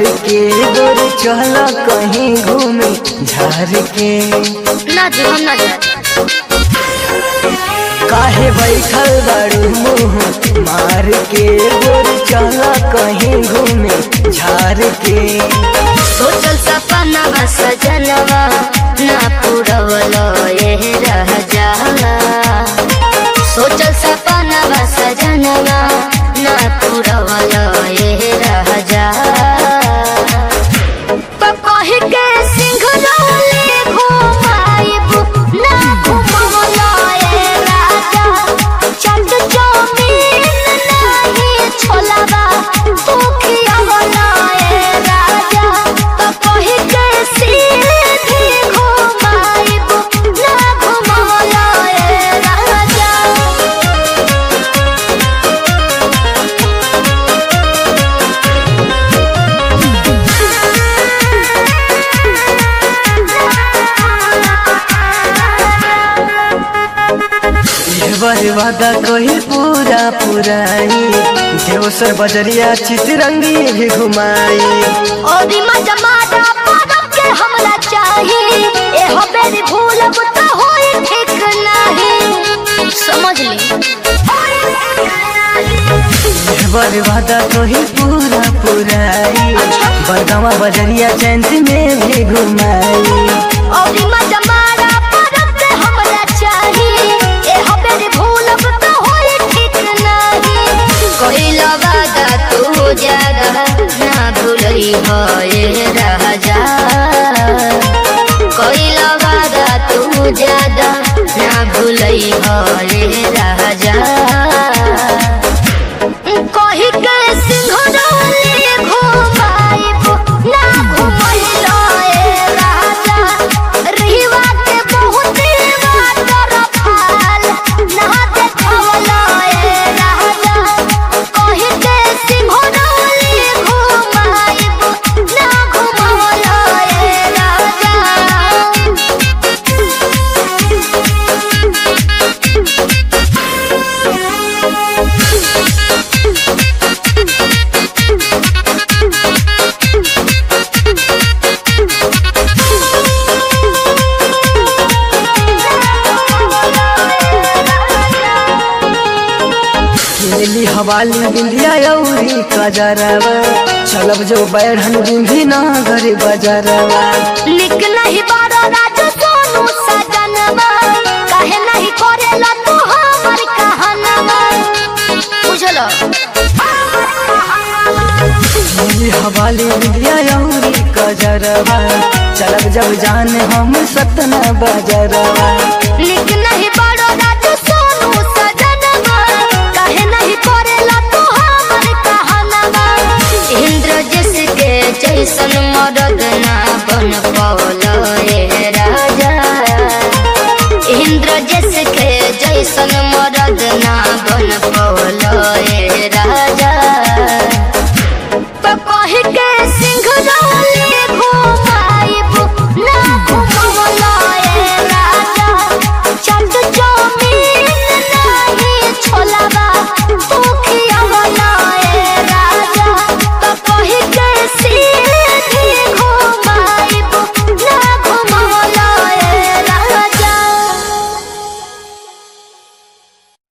के गोरी चल कहीं घूमे झार के ना जी हम ना जाए काहे बैठल बड़ू मुँह मार के गोरी चल कहीं घूमे झार के सोचल सपना बा सजनवा ना पूरवलो ये रह जाला सोचल सपना बा सजनवा ना पूरवलो ये रह जाला तो कही के सिंघरौली घुमाइब ना घुमवलो ये राजा चंद जमीन नहीं छोलाबा दुखिया वाला ये राजा तो कही के सीधी घुमाइब ना घुमवलो ये राजा बर वादा कही पूरा पुराई देवसर बजरिया चितरंगी भी घुमाई ओदी मजमादा पदम के हमरा चाही ए हो बेरी भूलब त होई ठीक नाही समझ ली बर वादा कही पूरा पुराई बरगावा बजरिया चैंत में भी घुमाई ओदी मजमादा पदम के हमरा चाही ए हो बेरी भूलब त होई ठीक नाही कइला वादा तू ज्यादा ना भूलई हो ये राजा कइला वादा तू ज्यादा ना भूलई हो ये राजा कही के सिंघरौली घुमाइब ना घुमैलो ए राजा रहिवा के बहुत वाटर फाल ना देखवलो ए राजा कही के सिंघरौली घुमाइब ना घुमवलो ए राजा खेली हवाली बिंदिया औरी कजरवा चलब जो बैठन बिंदी ना घर बजरवा निक नहीं बारो राजू सोनू सजनवा काहे नहीं करेला तू हमर कहनवा बुझलो खेली हवाली बिंदिया औरी कजरवा चलब जब जान हम सतना बजरवा